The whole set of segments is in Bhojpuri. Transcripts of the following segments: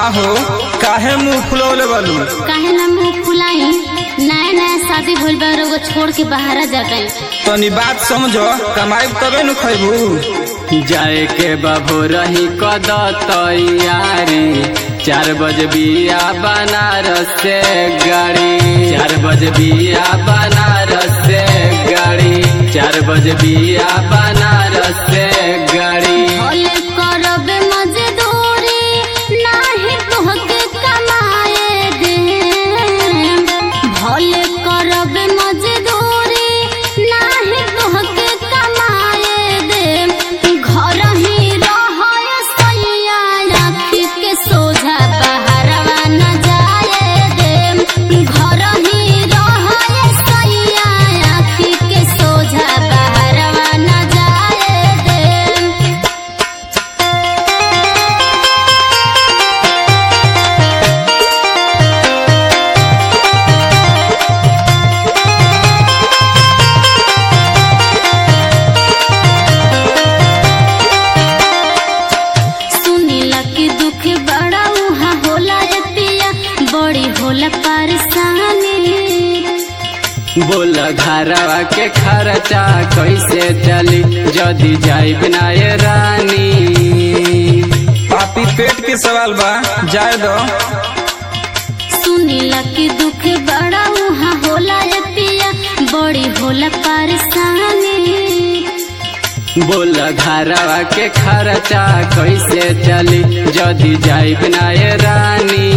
हो काहे मुंह फुलौले बालू काहे ना मुंह फुलाई नया नया शादी भइल बा एगो छोड़ के बाहर जाता तनी बात समझो कमाई तबे न खैबू जाए के बाबू रही कद तैयारी चार बजे बिया बनारस से गाड़ी चार बजे बिया बनारस से गाड़ी चार बजे बिया बनारस से गाड़ी भले करब मजदूरी नाही तोहके कमाए दे भले करब मजदूरी नाही तोहके कमाए दे घर ही रहय सैया आँखी के सोझा बाहरवा न जाए दे घर ही रहय सैया आँखी के सोझा बाहरवा न जाए दे सुनीला के दुख बड़ा उहा होला रे पिया बड़ी होला परेशानी बोल घरवा के खर्चा कैसे चली जदी जाइब ना ये रानी पापी पेट के सवाल बा जाए दो सुनीला के दुख बड़ा उहा होला रे पिया बड़ी होला परेशानी बोल घरवा के खर्चा कैसे चली जदी जाइब ना ये रानी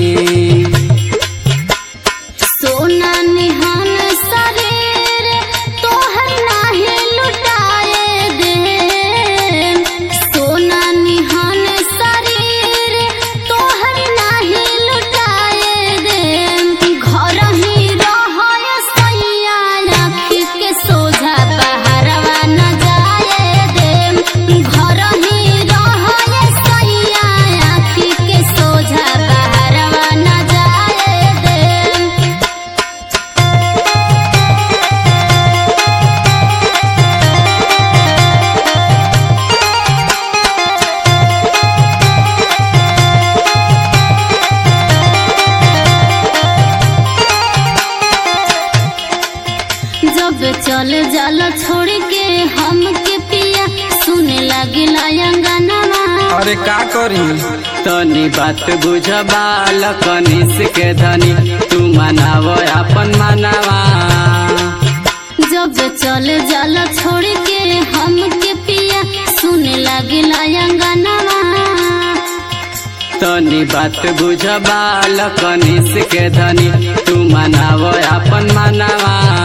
सोना निहान शरीर तोहर नाही लुटाए दे सोना निहान शरीर तोहर नाही लुटाए दे घर ही रहय सैया आँखी के सोझा बाहरवा न जाए दे घर ही रहय सैया आँखी के सोझा बाहरवा न जाए दे जब चल जाला छोड़ के हम के पिया सुने लागे अंगनवा अरे का करी तनी बात बुझ बाल कनिस के धनी तू मनाव अपन मनावा जब चल जाला छोड़ के हम के पिया सुने लागे अंगनवा तनी बात बुझ बाल कनिस के धनी तू मनाव अपन मनावा